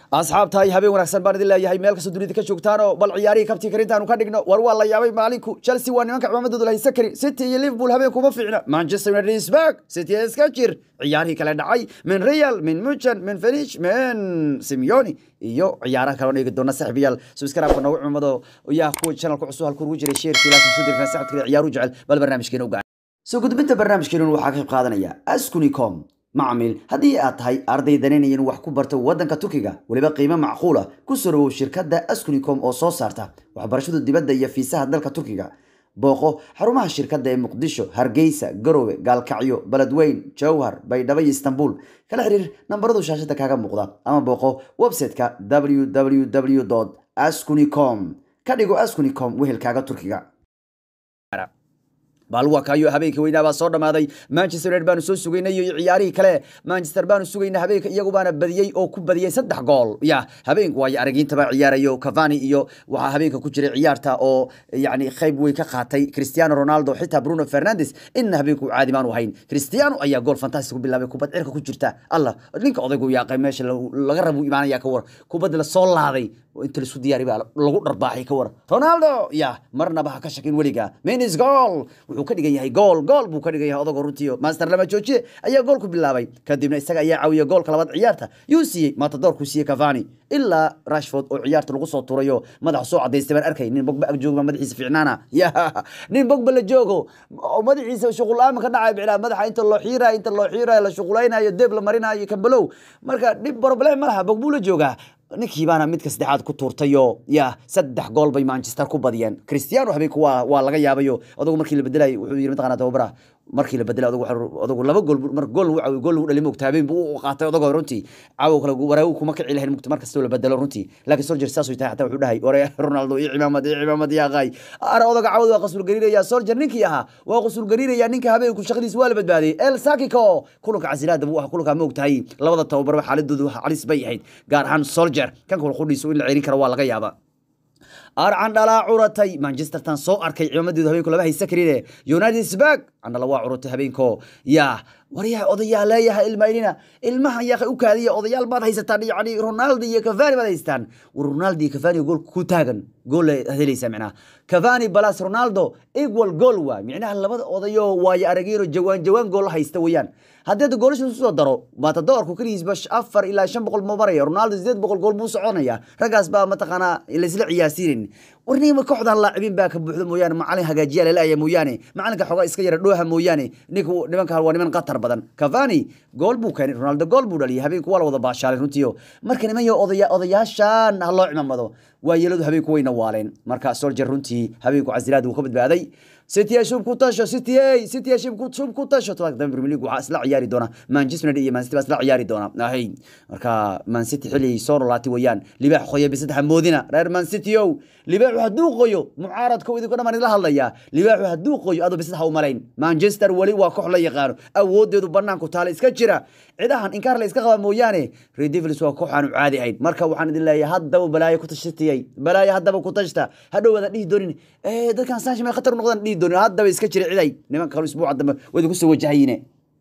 asxaabtahay habeen wanaagsan baan idin leeyahay meel kastoo dunida ka joogtaanoo bal ciyaarihii kabtii karintaanu ka dhigno war waa la yaabay maalinku chelsea waa nimanka cimaamadooda la haysan karin city iyo liverpool habeen kuma fiicna manchester united is back city iska jir ciyaarihii kale dhacay min real min muchen min fenish min simeoni iyo ciyaaraha kale oo eegi doona saaxiibayaal subscribe-ka noogu cumado yaa kuwa channelka cusub halku ugu jiray sheerkii laakiin soo dirkan sacadka ciyaaru jecel bal barnaamijkeena u gacan soo gudbinta barnaamijkeena waxaa ka qayb qaadanaya askunicom macmil haddii aad tahay arday danaynaya inuu wax ku barto waddanka turkiga weliba qiimo macquula ku soo dhawow shirkadda askunicom oo soo saarta waxbarashada dibadda iyo fiisaha dalka turkiga booqo xarumaha shirkadda ee muqdisho hargeysa garowe gaalkacyo beledweyn jowhar baydhabo iyo istanbul kala xiriir nambaradu shaashada kaaga muuqda ama booqo website-ka www askunicom ka dhigo askunicom wehelkaaga turkiga baalwakayo habeenka weynaa baa soo dhamaaday manchester united baanu soo sugaynay iyo ciyaarihii kale manchester baanu sugayna habeenka iyagu baana badiyey oo ku badiyey saddex gool ya habeenku waayo aragiintaba ciyaarayo cavani iyo waxaa habeenka ku jiray ciyaarta oo yani qayb weyn ka qaatay cristiano ronaldo xitaa bruno fernandes inna habeenku caadi baanu ahayn cristiano ayaa gool fantastic ku bilaabay kubad cirka ku jirta allah ninka odaygu yaaqay meesha laga rabu imaanaya ka war kubad la soo laaday inta lasu diyaari baa lagu dharbaaxay ka war ronaldo ya marnaba ha ka shakin weliga minis gool wuxuu ka dhigan yahay gool gool buu ka dhigan yahay odagoo runtiyo master lama joojiye ayaa gool ku bilaabay kadibna isaga ayaa caawiya goolka labaad ciyaarta yuu siiyey matadoorkuu siiyey cavani ilaa rashford oo ciyaarta lagu soo turayo madax soo cadaystay baan arkay nin bogba ag jooga madaxiisa ficnaana ya nin bogba la joogo oo madaxiisa shuqul-aama ka dhacay biclaa madaxa inta loo xiirayo inta loo xiirayo la shuqulaynayo deeb la marinayo kambalow marka dhib problem ma laha bogbuu la joogaa ninkii baana midka saddexaad ku tuurtayo ya saddex gool bay manchester ku badiyeen cristiano habeenku waa waa laga yaabayo odagu markii la bedelay wuxuu yiri mataqana tababara markii la bedelay odagu odagu laba gool mar gool uu gool lagu dhalay moogta habeen buu u qaatay odagu runtii caawo kale waraagu kuma kici lahayn mugta mar kastoo la bedelo runtii laakiin soldier saas tahay xataa wuxuu dhahay ore ronaldo iyo cimaamad iyo cimaamad yaa qaay ara odaga caawad waa qasul gariiraya soldier ninkii ahaa waa qasul gariiraya ninka habeenku shaqadiis waa la badbaadiyey el sakiko kulanka casilaada buu ah kulanka moogtahay labada tababarba xaaladoodu calis bay ahayd gaar ahaan soldier kan kula qudhiisu in la cerin karo waa laga yaabaa arcan dhalaa curatay manchester tan soo arkay cimaamadeedu habeenku laba haysa karine united sbag candhala waa curatay habeenko yaa waryaa odayaa leeyahay ilmaynina ilmahan yaa u kaadiya odayaal baad haysataan yani ronaldo iyo cavani baad haystaan war ronaldo iyo cavani gool ku taagan gool helaysaa micnaha cavani balas ronaldo equal goal waa micnaha labada odayo waayo arageero jawaan jawaan gool haysta weeyaan haddii goolasha isu soo daro matadoorku keligiisba afar ilaa shan boqol ma maraya ronaldo sideed boqol gool buu soconaya raggaas baa mataqaanaa laisla ciyaarsiinin warnima kooxdan laacibiin baa ka buuxda mooyaane macalin hagaajiya lalaaya mooyaane macalinka xoogaa iska yara dhooha mooyaane ninku nimanka waa niman qatar badan cavani gool buu keenay ronaldo gool buu dhaliyay habeenku waa la wada baashaalay runtiio marka niman yo odaya odayaashan ha loo cimaamado waa yeeladu habeenku wayna waaleen marka soldier runtii habeenku casilaad wuu ka badbaaday city shub ku tasho city city shub ku shub ku tasho tobanka dambe premier league waxaa isla ciyaari doona manchester united iyo man city baa isla ciyaari doona ahay marka man city xilli soo nolaatay weeyaan libaax qoya bisaddex moodina reer man city ow libaaxu hadduu qoyo mucaaradka idinku dhamaan idila hadlayaa libaaxu hadduu qoyo adoo bisaddex u malayn manchester weli waa koox la yaqaano awoodeedu banaanku taale iska jira cidahan inkaar la iska qaba mooyaane red devils waa koox aanu caadi ahayn marka waxaan idin leeyahay haddaba balaayo ku tashatiyay balaayo haddaba ku tashta hadhowaadan dhihi doonin dadkan saashi may khatar noqdaan dhihi doonin haddaba iska jira ciday nimanka kale isbuuca dambe waa idinku soo wajahayine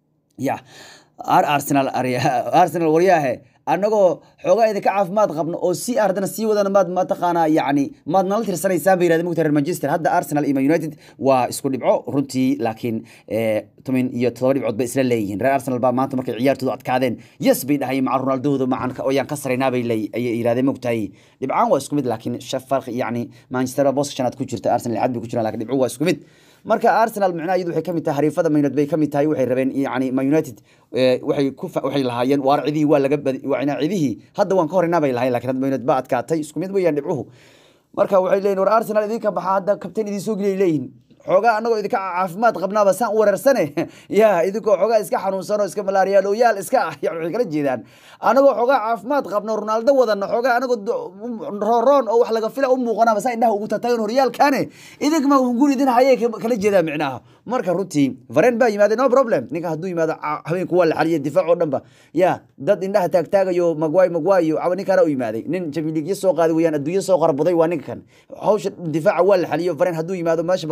ya arsenal arsenal waryaahe annagoo xoogaa idinka caafimaad qabno oo si ardana sii wadana maad mataqaanaa yacni maad nala tirsanaysaan bay yirahdeen mugta reer manchester hadda arsenal iyo man united waa isku dhibco runtii laakiin toban iyo todoba dhibcood bay isla leeyihiin reer arsenal baa maanta markay ciyaartoodu adkaadeen yes bay dhahayeen maca ronaldooda macan oyaan ka saraynaa bay ayay yirahdeen mogtahay dhibcaan waa isku mid laakiin farq yacni manchester baa booska shanaad ku jirta arsenal lixaad bay ku jiraan lakin dhibco waa isku mid marka arsenal micnaha iyadu waxay kamid tahay hariifada man united bay kamid tahay waxay rabeen yani man united waxay ku waxay lahaayeen waar cidihii waa laga badi waa cidihii hadda waan ka horeynaa bay lahayen lakin hadda man united baa adkaatay isku mid weeyaan dhibcuhu marka waxay leeyihin war arsenal idinka baxaa hadda kabtain idin soo geliyay leeyihin xoogaa anagoo idinka caafimaad qabnaaba saan u wareersane ya idinkoo xoogaa iska xanuunsan oo iska malaariyaaloyaal iska ah yani waxay kala jeedaan anagoo xoogaa caafimaad qabno ronaldo wadano xoogaa anagoo rooroon oo wax laga fila u muuqanaaba saa indhaha ugu tatagan horyaalkane idinkama hunguri idin hayay kala jeedaan micnaha marka runtii varen baa yimaade no problem ninka hadduu yimaado habeenku waa la xaliyay difaac oo dhanba ya dad indhaha taagtaagayo magwaay magwaayo aba ninkaana u yimaaday nin jamiligyo soo qaaday weyaan adduunyo soo qarbuday waa ninkan hawsha difaaca waa la xaliyo varen hadduu yimaado meesha problem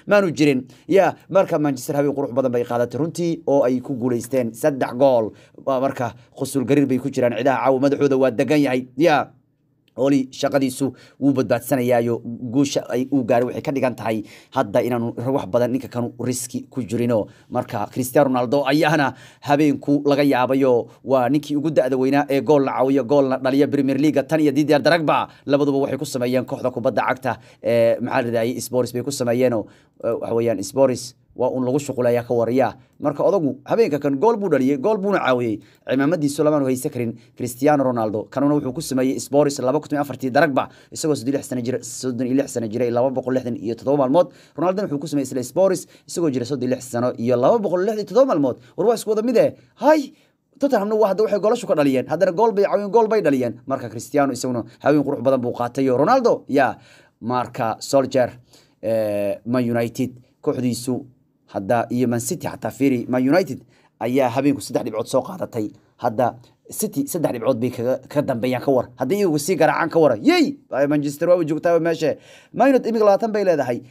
maanu jirin ya marka manchester habeen qurux badan bay qaadatay runtii oo ay ku guulaysteen saddex gool Waa marka khusul gariir bay ku jiraan cidaha caawa madaxooda waa degan yahay ya oli shaqadiisu wuu badbaadsanayaayo guusha ay uu gaaray waxay ka dhigan tahay hadda inaanu wax badan ninka kanu riski ku jirino marka cristiano ronaldo ayaana habeenku laga yaabayo waa ninkii ugu da-da weynaa ee goolna caawiyo goolna dhaliya premier leaga tan iyo didier daragba labaduba waxay ku sameeyeen kooxda kubadda cagta ee maxaa ladahayay sporis bay ku sameeyeeno waxa weeyaan sporis waa un lagu shuqulaya ka wariya marka odagu habeenka kan gool buu dhaliyey gool buuna caawiyey cimaamadiisu lamaanu haysan karin cristiano ronaldo kanuna wuxuu ku sameeyey sporis laba kun iyo afartii daragba isagoo soddon iyo lix sana jira soddon iyo lix sana jira iyo laba boqol lixdan iyo toddoba maalmood ronaldona wuxuu ku sameeyey isla sporis isagoo jira soddon iyo lix sano iyo laba boqol lixdan iyo toddoba maalmood war waa isku wada mid eh hay tottenhamna waa hadda waxay goolashu ka dhaliyeen haddana gool bay caawiyeen gool bay dhaliyeen marka cristiano isaguna haween qurux badan buu qaatay iyo ronaldo ya marka soldier man united kooxdiisu hadda iyo man city xataa fiiri man united ayaa habeenku saddex dhibcood soo qaadatay hadda city saddex dhibcood bay kaga ka dambeeyaan ka war haddii iyagu sii garaacaan ka wara yey manchester waaba joogtaa meeshe man united imika labaatan bay leedahay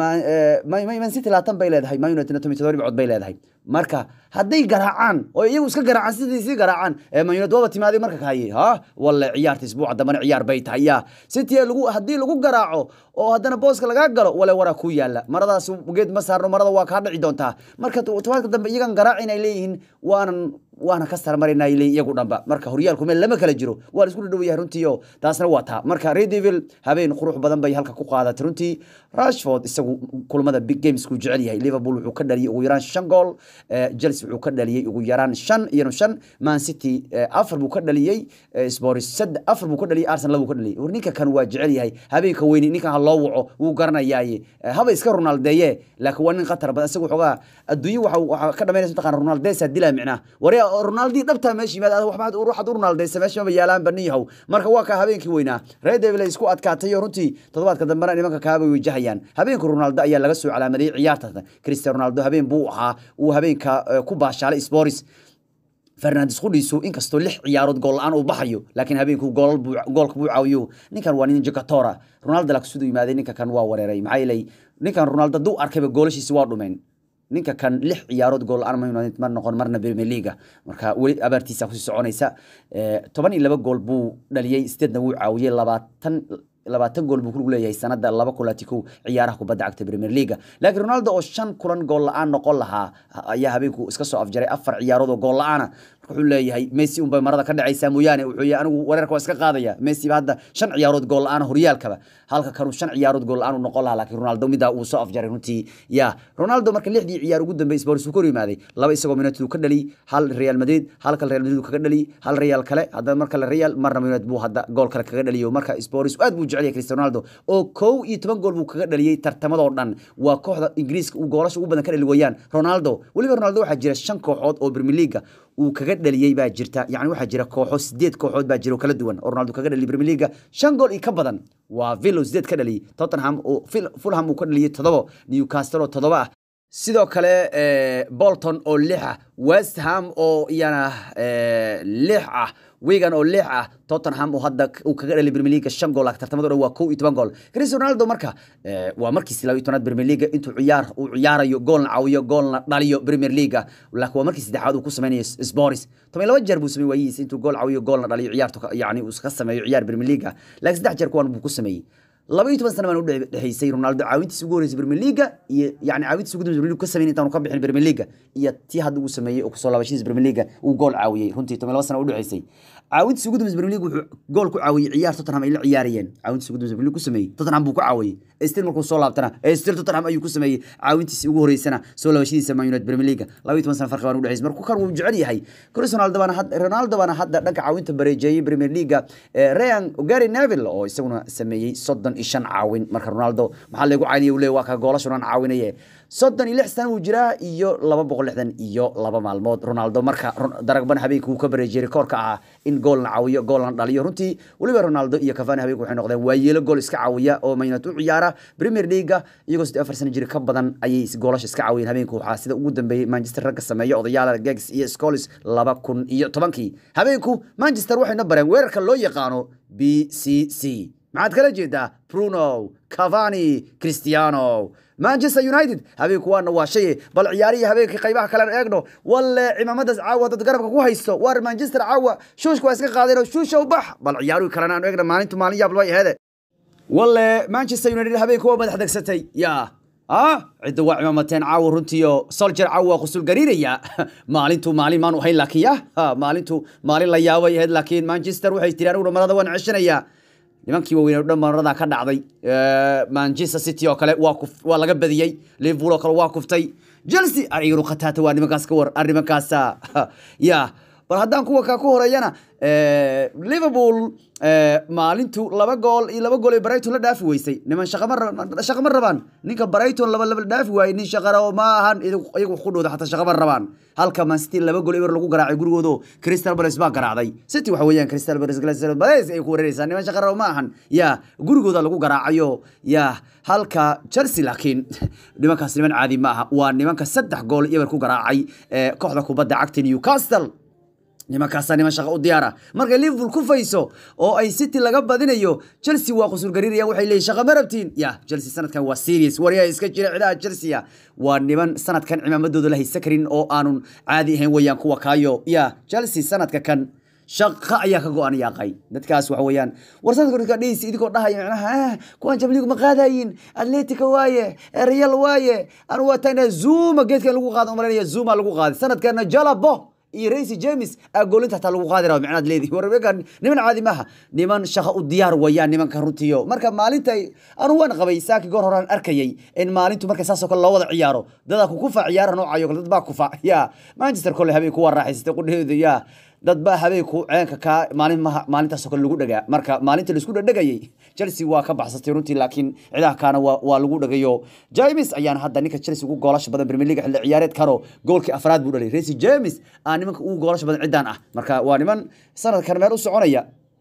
man city labaatan bay leedahay man united tomi todoba dhibcood bay leedahay marka hadday garaacaan oo iyagu iska garaacaan sidii sii garaacaan man united waaba timaaday marka kahaye ha walle ciyaarta isbuuca dambana ciyaar bay tahay ya city lagu haddii lagu garaaco oo haddana booska lagaa galo wale waraa ku yaala maradaas geed ma saarno marada waa kaa dhici doontaa marka tobaadka dambe iyagan garaacin ay leeyihiin waanan waana ka sarmarinay leeyihin iyagu dhanba marka horyaalku meel lama kala jiro waa la isku dhadhow yahay runtii oo taasna waa taa marka redevil habeen qurux badan bay halka ku qaadatay runtii rashford isagu kulamada big games kuu jecel yahay liverpool wuxuu ka dhaliyay ugu yaraan shan gool chelsea wuxuu ka dhaliyey ugu yaraan shan iyano shan man city afar buu ka dhaliyey sporis sad afar buu ka dhaliyey arsenal buu ka dhaliyey war ninka kan waa jecel yahay habeenka weyni ninkan ha loo waco wuu garanayaaye haba iska ronaldeeye laakiin waa nin khatar badan isagu xoogaa adduunye waxa waxa ka dhamaynaysa mataqana ronaldesa dilaa micnaa warya ronaldi dhabtaa meesha yimaad waxaad ruuxad u ronaldeysa meesha maba yaalaan baniyahow marka waa ka habeenkii weynaa red devil ay isku adkaatay oo runtii toddobaadka dambena nimanka kaabay wajahayaan habeenka ronaldo ayaa laga soo calaamadiyey ciyaarta cristiano ronaldo habeen buu ahaa uu habeenka ku baashaalay sporis fernandes qudhiisu inkastoo lix ciyaarood gool la-aan uu baxayo laakiin habeenku goolka buu caawiyo ninkan waa nin jakatora ronaldo laakiin siduu yimaaday ninka kan waa wareeray maxaa yeelay ninkan ronaldo hadduu arkayba goolashiisi waa dhumeen ninka kan lix ciyaarood gool la-aan ma united ma noqon marna premier leaga marka weli abaartiisa kusii soconaysa toban iyo laba gool buu dhaliyey sideedna wuu caawiyey labaatan labaatan gool buu ku leeyahay sanada laba kulaati kow ciyaaraha kubadda cagta premier leaga laakiin ronaldo oo shan kulan gool la-aan noqon lahaa ayaa habeenku iska soo afjaray afar ciyaarood oo gool la-aana wuxuu leeyahay messi unbay marada ka dhacaysaa mooyaane wuxuu yahay anigu wareerka waa iska qaadaya messi ba hadda shan ciyaarood gool la-aan horyaalkaba halka kanuu shan ciyaarood gool la-aan u noqon lahaa laakiin ronaldo midaa uu soo afjaray runtii ya ronaldo marka lixdii ciyaar ugu dambeeyay sports uu ka hor yimaaday laba isagoo united uu ka dhaliyey hal real madrid halka real madrid uu kaga dhaliyey hal real kale haddana marka la real marna united buu hadda gool kale kaga dhaliyo marka sports aad buu jecel yahay cristiano ronaldo oo kow iyo toban gool buu kaga dhaliyey tartamadoo dhan waa kooxda ingiriiska uu goolasha ugu badan ka dhali wayaan ronaldo weliba ronaldo waxaa jira shan kooxood oo premier leaga uu kaga dhaliyey baa jirta yani waxaa jira kooxo sideed kooxood baa jira oo kala duwan oo ronaldo kaga dhaliyay premier leaga shan gool iyo ka badan waa villo sideed ka dhaliyey tottenham oo fulham uu ka dhaliyey toddobo newcastle oo toddoba ah sidoo kale bolton oo lix ah west ham oo iyana lix ah wigan oo lix ah tottenham oo hadda uu kaga dhalay premier league shan gool tartamada dhan waa kow iyo toban gool cristiano ronaldo marka waa markiisi laba iyo tobnaad premier league intuu ciyaar uu ciyaarayo goolna caawiyo goolna dhaliyo premier league laakiin waa markii saddexaad uu ku sameynayo sporis toban laba jeer buu samey waayihiis intuu gool caawiyo goolna dhaliyo ciyaartu yani uu ka sameeyo ciyaar premier league laakiin saddex jeer kuwan buu ku sameeyey laba iyo toban sana baan u dhexeysay ronaldo caawintiisa ugu horreysay premier leaga iyo yani caawintiisa ugu dambeysay premier league ka sameyn intaanu ka bixin premier leaga iyo tii hadda uu sameeyey oo kusoo laabashadiisa premier leaga uu gool caawiyey runtii toban laba sana u dhexeysay caawintiisa ugu dambeysay premier league wuxuu gool ku caawiyey ciyaar tottenham ay la ciyaarayeen caawintiisa ugu dambeysay premier league ku sameeyey tottenham buu ku caawiyey still markuu soo laabtana still tottenham ayuu ku sameeyey caawintiisa ugu horreysana soo laabashadiisa man united premier leaga laba iyo toban sana farqi baan u dhexeysay marka kan wuu jecel yahay cristiano ronaldo baana hadda ronaldo baana hadda dhanka caawinta bareejeeyey premier leaga ryan gary neville oo isaguna sameeyey soddon iyo shan caawin marka ronaldo maxaa lagu caynaya uu leey waa ka goolashunan caawinaye soddon iyo lix sana uu jiraa iyo laba boqol lixdan iyo laba maalmood ronaldo marka daragban habeenka uu ka bareejiyey rikoorka ahaa in goolna caawiyo goolna dhaliyo runtii weliba ronaldo iyo cavani habeenka waxay noqdeen waayeelo gool iska caawiya oo maynad u ciyaara premier leaga iyagoo sidii afar sana jiri ka badan ayay goolasha iska caawiyeen habeenka waxaa sida ugu dambeeyey manchester ragga sameeya odayaala gegs iyo scolis laba kun iyo tobankii habeenku manchester waxayna bareen weerarka loo yaqaano b c c maxaad kala jeedaa bruno cavani cristiano manchester united habeenku waana waa shay bal ciyaarihii habeenkii qaybaha kale aan eegno walle cimaamadaas caawa dad garabka ku haysto waar manchester caawa shuushka waa iska qaadeen oo shuusha u bax bal ciyaaruhu kalena aan eegno maalintu maalin yaab way aheede walle manchester united habeenku waa madax degsatay yaa ah cidda waa cimaamateen caawa runtiio soljer caawa waa qusul gariiraya maalintu maalin maanu ahayn laakiin ya maalintu maalin la yaabay ahayd laakiin manchester waxay tiri aniguna marada waan ceshanayaa nimankii waaweyn oo dhan marada ka dhacday manchester city oo kale waa kuf waa laga badiyey liverpool oo kale waa kuftay chelsea ariganu khataata waa nimankaas ka war arrimankaasa ya bal haddaan kuwa kaa ku horeeyana liverpool maalintu laba gool iyo laba gool ay brighton la dhaafi weysay niman shaqama shaqama rabaan ninka brighton laba laba dhaafi waayey nin shaqara oo ma ahan iyagu ku dhowda xataa shaqama rabaan halka man city laba gool eber lagu garaacay gurigoodo crystal palace baa garaacday city waxa weeyaan crystal palace crystal palace ay ku wareereysaa niman shaqara oo ma ahan ya gurigooda lagu garaacayo ya halka chelsea laakiin nimankaas niman caadi ma aha waa nimanka saddex gool eber ku garaacay kooxda kubadda cagta newcastle nimankaasaa niman shaqa u diyaara markay liverpool ku fayso oo ay city laga badinayo chelsea waa qusul gariiraya waxay leeyihin shaqa ma rabtiin ya chelsea sanadkan waa serious waryaa iska jira cidaha chelsea waa niman sanadkan cimaamadooda la haysa karin oo aanun caadi ahayn weeyaan kuwa kaayo ya chelsea sanadka kan shaqa ayaa ka go-an yaaqay dadkaas waxa weeyaan war sanadka dhis idinkoo dhahaya macnaha kuwan jamligu ma qaadayin atletica waaye real waaye anu waa tagnaa zuma geedkan lagu qaada umalanaya zuma lagu qaaday sanadkana jalabo iyo raisi james agoolinta hataa lagu qaadi raba micnaad leedihi warbeekan niman caadi maaha niman shaqa u diyaar wayaan nimanka runtiyo marka maalinta anu waan qabay saaki goor horaan arkayay in maalintu marka saasoo kale loo wada ciyaaro dadaa ku kufa ciyaara noocayo kale dad baa kufa ya manchester kole habeen kuwa raaxaysatay qudheedu ya dad baa habeenku ceenka kaa maalin maha maalintaasoo kale lagu dhagaa marka maalinta laisku dhadhegayay chelsea waa ka baxsatay runtii laakiin cidaha kaana waa, waa lagu dhagayo james ayaana hadda ninka chelsea ugu goolasha badan premier league xilli ciyaareed karo goolkii afraad buu dhalay resi james aa nimanka ugu goolasha badan ciddaan ah marka waa niman sanadkan meel u soconaya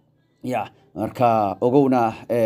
ya marka ogowna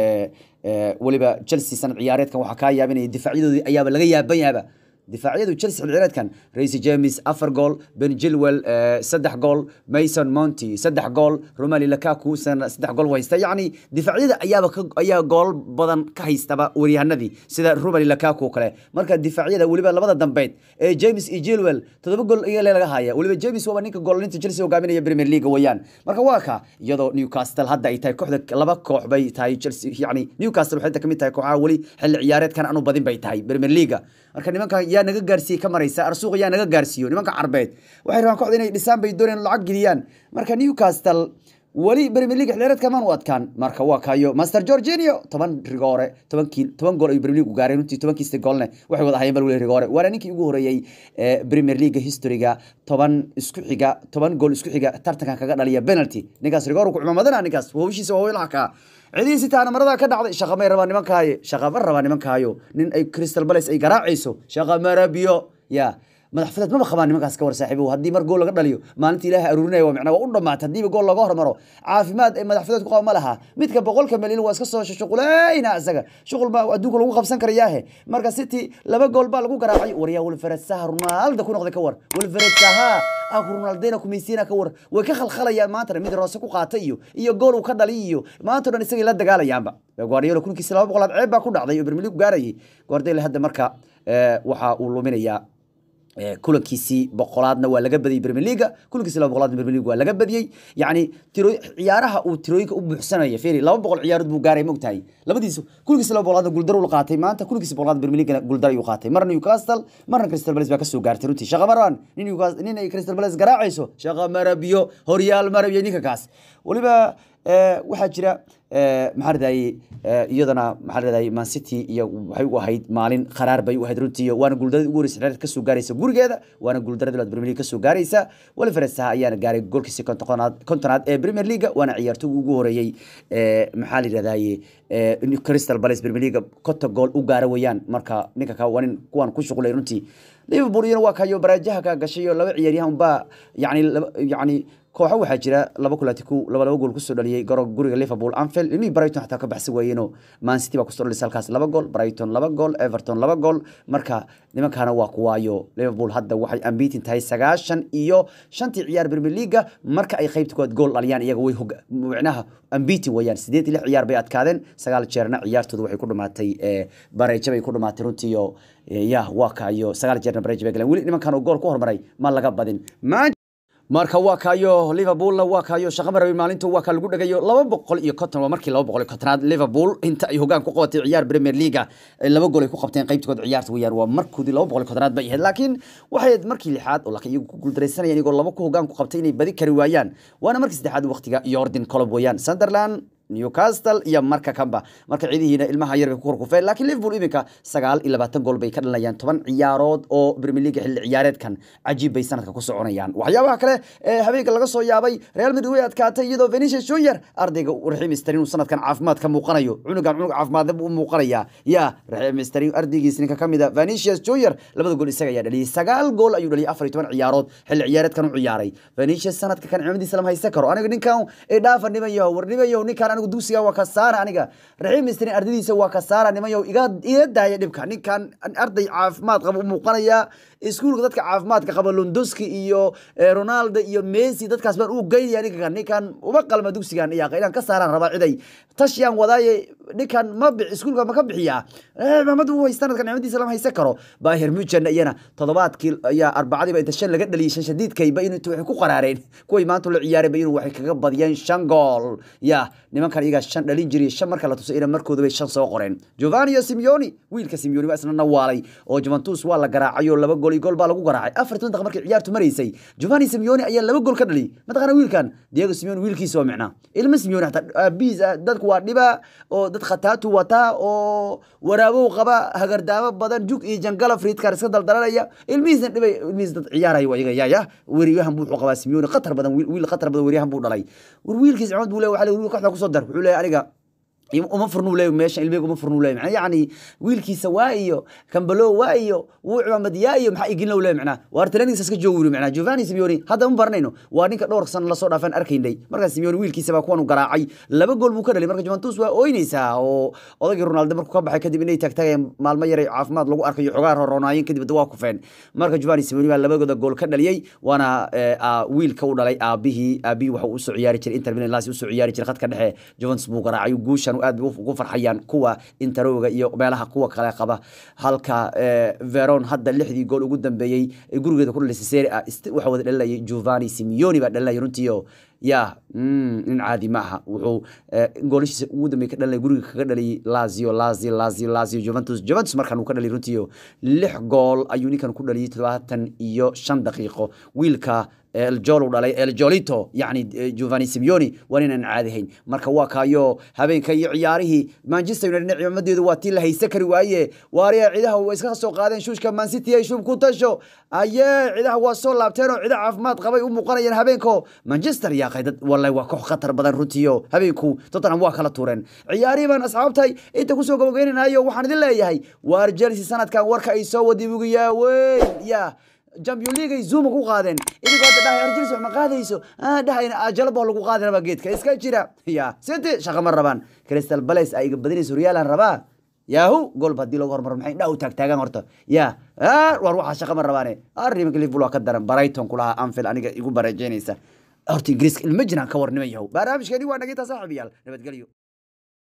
weliba chelsea sanad ciyaareedkan waxaa kaa yaabinaya difaacyadooda ayaaba laga yaaban yaaba difaacyadu chelsea xilciyaareedkan raisi james afar gool ben jilwell saddex gool mason monty saddex gool romali lakaku saddex gool haysta yacni difaacyada ayaaba ayaa gool badan ka haystaba waryahanadii sida romali lakaku oo kale marka difaacyada weliba labada dambeed ee james iyo jilwell todoba gool iyaga laga haya weliba james waaba ninka goolinta chelsea hogaaminaya premier league weeyaan marka waa ka iyadoo newcastle hadda ay tahay kooxda laba koox bay tahay chelsea yacni newcastle waxay kamid tahay kooxaha weli xilli ciyaareedkan anu badin bay tahay premier league marka nimanka yaa naga gaarsiiyey ka maraysa arsuuq yaa naga gaarsiiyo nimanka carbeed waxay rabaan kooxda inay dhisaan bay doonayaan lacag geliyaan marka newcastle weli premier league xilciyaareedka maanu adkaan marka waa kayo master georginio toban rigoore tobankii toban gool ayuu premier league gaaray runtii tobankiista goolne waxay wada hayeen bal weli rigoore waana ninkii ugu horeeyey premier league historyga toban isku xiga toban gool isku xiga tartankan kaga dhaliya penalty ninkaas rigoor ku cimaamadana ninkaas hawshiisa waa wilaha kaa cidihiisi taana marada ka dhacday shaqa may rabaa nimankaaye shaqa ma rabaa nimankaayo nin ay crystal palace ay garaacayso shaqa ma rabiyo ya madax fudad maba qabaan nimankaas ka war saaxiibow haddii mar gool laga dhaliyo maalinta ilaahay aruurinaya waa micnaa waa u dhamaatay haddiiba gool laga hormaro caafimaad ay madax fudad ku qaba ma laha midka boqolka milyan waa iska soo shuqulayna isaga shuqul baa adduunka lagu qabsan karayaahe marka city laba gool baa lagu garaacay waryaa wilfred saha ronaldo ku noqday ka war wilfred saha aku ronaldina kumaysiina ka war way ka khalkhalayaan maantana mid roose ku qaatay iyo iyo gool uu ka dhaliy iyo maanta o dhan isagay la dagaalayaanba guardiola kunkiisi laba boqolaad ceeb baa ku dhacday oo premier league gaarayay guardiola hadda marka waxa uu luminayaa kulankiisii boqolaadna waa laga badiyey premier leaga kulankiisi laba boqolaadna premier league waa laga badiyey yacni tiro ciyaaraha uu tirooyinka u buuxsanaya feri laba boqol ciyaarood buu gaaray mogtahay labadiisu kulankiisi laba boqolaadna guuldar uu qaatay maanta kulankiisi boqolaadna premier league guuldar ayuu qaatay marna newcastle marna crystal palace baa kasoo gaartay runtii shaqa maraan nin newcastle nin ay crystal palace garaacayso shaqa marabiyo horyaal marabiyo ninka kaas weliba waxaa jira maxaa radayey iyadana maxaa radayey man city iyo waxay u ahayd maalin qaraar bay u ahayd runtii waana guuldarada ugu horeysa xereer kasoo gaaraysa gurigeeda waana guuldarada laad premier league kasoo gaaraysa weliferes saha ayaana gaaray goolkiisi kontonaad kontonaad ee premier league waana ciyaartoy ugu horeeyey maxaa la yidhahdaye crystal palace premier league konta gool u gaara weeyaan marka ninka ka waa nin kuwan ku shuqulay runtii liverpool iyana waa kayo baraajaha ka gashay oo laba ciyaaryahan baa yani yani kooxo waxaa jira laba kulaati ku laba laba gool kusoo dhaliyey goro guriga liverpool anfield ilmihii brighton xataa ka baxsi waayeenoo man city baa kusoo dhalisay halkaas laba gool brighton laba gool everton laba gool marka nimankaana waa kuwaayo liverpool hadda waxay ambiitin tahay sagaashan iyo shantii ciyaar premier leaga marka ay qaybta koowaad gool dhaliyaan iyaga way hog micnaha ambiitin wayaan sideed iyo lix ciyaar bay adkaadeen sagaal jeerna ciyaartooda waxay ku dhamaatay bareejo bay ku dhamaatay runtiiyo ya waa ka iyo sagaal jeerna bareejo bay galeen weli nimankan oo gool ku hormaray ma laga badin marka waa kaayo liverpoolna waa kaayo shaqa marabi maalinta waa kaa lagu dhagayo laba boqol iyo konton waa markii laba boqol iyo kontonaad liverpool inta ay hogaan ku qabatay ciyaar premier leaga laba gool ay ku qabteen qaybtood ciyaarta weyaan waa markoodii laba boqol iyo kontonaad bay ahayd laakiin waxay ahayd markii lixaad oo laakiin iyagu ku guuldaraysanayaan iyagoo laba ku hogaan ku qabtay inay badi kari waayaan waana markii saddexaad waqtiga jordan colob weeyaan sunderland newcastle iyo marka kamba marka ciidihiina ilmaha yar bay ku korkufeen laakiin liverpool iminka sagaal iyo labaatan gool bay ka dhalinayaan toban ciyaarood oo premier league xilli ciyaareedkan cajiib bay sanadka ku soconayaan waxyaabaha kale ee habeenka laga soo yaabay real madrid way adkaatay iyadoo venetius junior ardayga raxiim sterling uu sanadkan caafimaad ka muuqanayo cunugan cunug caafimaad u muuqanaya ya raxiim sterling ardaygiis ninka kamid a venetius junior labada gool isaga ayaa dhaliyay sagaal gool ayuu dhaliyay afar iyo toban ciyaarood xilli ciyaareedkan u ciyaaray venetius sanadka kan cimadiisa lama haysan karo aniga ninkan ee dhaafa niman yaho war niman yaho ninkan anigu dugsiga waa ka saara aniga raxiim sterling ardaydiisa waa ka saara niman yaho iga iga daaya dhibka ninkan arday caafimaad qaba u muuqanaya iskuulka dadka caafimaadka qaba londoski iyo ronaldo iyo messi dadkaas baan u geynaya ninkan ninkan uma qalma dugsigan iyaqa inaan ka saaraan rabaa ciday tashiyaan wadaaye ninkan ma bix iskuulka ma ka bixiyaa mamad uu haysta sanadkan nicmadiisa lama haysan karo bayher muchen iyana toddobaadkii ayaa arbacadiiba inta shan laga dhaliyay shan shadiidkayba in waxay ku qaraareen kuway maanta la ciyaarayba inuu waxay kaga badiyeen shan gool ya nimankan iyagaa shan dhalin jiray shan marka la tusay ina markooda bay shan soo qoreen giovanni simeoni wiilka simeoni baa isna nawaalay oo juventus waa la garaacay oo laba gool iyo gool baa lagu garaacay afar toban daqiiqa markii ciyaartu maraysay giovanni simeoni ayaa laba gool ka dhaliyay mataqaana wiilkan diego simeoni wiilkiisa waa micnaa ilma simeoni hataa aabihiis dadku waa dhiba oo dad khataatu wataa oo waraabow qaba hagardaamo badan jug iyo jangala friidkar iska daldalanaya ilmihiisna dhibay ilmihiis dad ciyaaraya waa iyaga yaaya weriyahan buu wuxuu qabaa simeoni khatar badan wiil khatar badan weriyahan buu dhalay war wiilkiis cimad buu le waxa wiil kooxda kusoo dar wuxuu leeyahay aniga uma furnuu leey meesha ilmiga uma furnuu leey macnaa yacni wiilkiisa waa iyo kambalo waa iyo wuu cimaamad yaa iyo maxaa igin low leey macnaa waar talanigiisa iska joogi wuri macnaa giovanni simeoni hadda ma baranayno waa ninka dhowr san lasoo dhaafaan arkaynay markaa simeoni wiilkiisa baa kuwan u garaacay laba gool buu ka dhalay marka juventus waa ooynaysaa oo odagii ronaldo markuu ka baxay kadib inay taagtaagayeen maalmo yaray caafimaad lagu arkayo xogaa roronaayeen kadib waa kufeen marka giovanni simeoni baa labagooda gool ka dhaliyey waana wiilka u dhalay aabihii aabihii waxa uu usoo ciyaari jiray inter milan lasi usoo ciyaari jiray khadka dhexe juventus buu garaacay guushan aad ugu farxayaan kuwa interowga iyo meelaha kuwa kale qaba halka veron hadda lixdii gool ugu dambeeyey gurigeeda ku dhalisay serie a waxa wada dhalinayay giovanni simeoni baa dhalinayay runtiio ya nin caadi ma aha wuxuu goolashiisa ugu dambeey ka dhalinay guriga kaga dhaliyay lazio lazio lazio lazio juventus juventus markan uu ka dhaliyay runtiio lix gool ayuu ninkan ku dhaliyay todobaatan iyo shan daqiiqo wiilka eljol dhalay eljolito yani giovanni simeoni waa ninaan caadihayn marka waa kaayo habeenka iyo ciyaarihii manchester united cimaamadeedu waa tii la haysa kari waaye waariya cidaha way iska soo qaadeen shuushka mancity ay shuub ku tasho ayee cidaha waa soo laabteen oo cida caafimaad qabay u muuqanayeen habeenko manchester yaa qaydad wallahi waa koox khatar badan runtiyo habeenku tottenham waa kala tuureen ciyaarihii baan asxaabtay inta kusoo gabagaynanayo waxaan idin leeyahay waar chelsea sanadkan warka ay soo wadi bugiyaa weyn ya champion league ay zoom ku qaadeen idigoo hadda dhahay argelis wax ma qaadayso ah dhahayna ajalabo lagu qaadi rabaa geedka iska jira ya city shaqa ma rabaan crystal palace ay iga badinayso real aan rabaa yahu golba haddii loogu hormaro maxay dhaa u taagtaagaan horta ya war waxaa shaqa ma rabaane arrimanka liverpool waa ka daran brighton kulaha anfield aniga igu barajeynaysa horta ingiriiska ilma jiraan ka warnima yahow barnaamijkeeni waa nagintaa saaxiibayaal nabadgelyo